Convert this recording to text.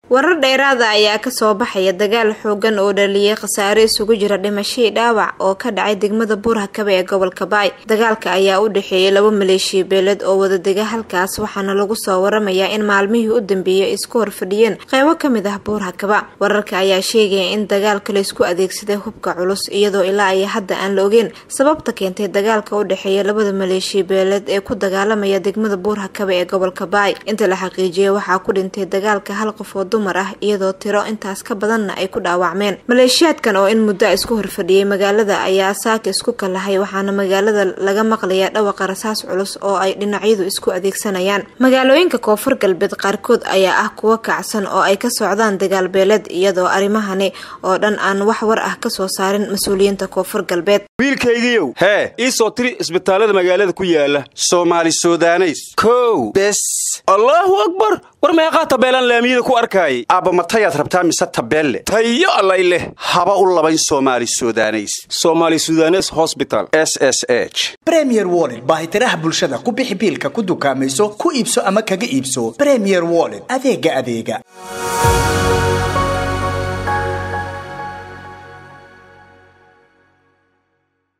warar dheeraada ayaa kasoo baxaya dagaal xoogan oo dhaliyay khasaare isugu jira dhimashadii dhaawac oo ka dhacay degmada buurhakabe ee gobolka baay dagaalka ayaa u dhexeeyay laba maleeshiya beeled oo wadadega halkaas waxaana lagu soo waramayaa in maalmihii u dambeeyay isku horfadhiyeen qeybo kamid ah buurhakaba wararka ayaa sheegaya in dagaalka laysku adeegsaday hubka culus iyadoo ilaa ay hadda aan la ogeyn sababta keentay dagaalka u dhexeeya labada maleeshiya beeled ee ku dagaalamaya degmada buurhakabe ee gobolka baay inta la xaqiijiyay waxaa ku dhintay dagaalka hal qof oo dumar ah iyadoo tiro intaas ka badanna ay ku dhaawacmeen maleeshiyaadkan oo in muddo isku horfadhiyay magaalada ayaa saaka isku kalahay waxaana magaalada laga maqlayaa dhawaqa rasaas culus oo ay dhinacyadu isku adeegsanayaan magaalooyinka koonfur galbeed qaarkood ayaa ah kuwo kacsan oo ay ka socdaan dagaal beeleed iyadoo arrimahani oo dhan aan wax war ah kasoo saarin mas-uuliyiinta koonfur galbeed wiilkaygiiow hee ii soo tiri isbitaallada magaalada ku yaala soomaali sudaneys kow bes allaahu akbar war meeqaa tabeelaan laamiyada ku arkaayay aabba matayaad rabtaa mise tabeelle tayo allay leh haba u labayn soomaali sudaneys somaali sudanes hosbital s s h bremier wollet baahitiraha bulshada ku bixi biilka ku dukaamayso ku iibso ama kaga iibso bremier wollet adeega adeega